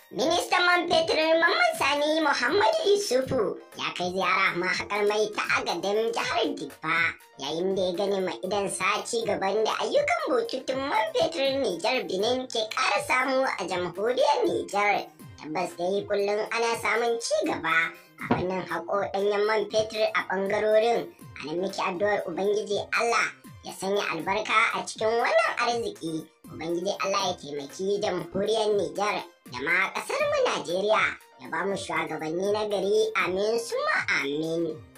Ministan man fetur Mamman Sani Muhammadu Yusufu ya kai ziyara mahaƙar mai ta agadin jihar Diffa yayin da ya gani ma idan sa ci gaban da ayyukan bututun man fetur Nijar Benin ke ƙara samu a jamhuriyar Nijar. Tabbas dai kullum ana samun ci gaba a fannin haƙo ɗanyen man fetur a ɓangarorin. A nan muke addu'ar Ubangiji Allah ya sanya albarka a cikin wannan arziki. Ubangiji Allah ya taimaki jamhuriyar Nijar da ma ƙasar mu Najeriya ya ba mu shugabanni na gari amin suma amin.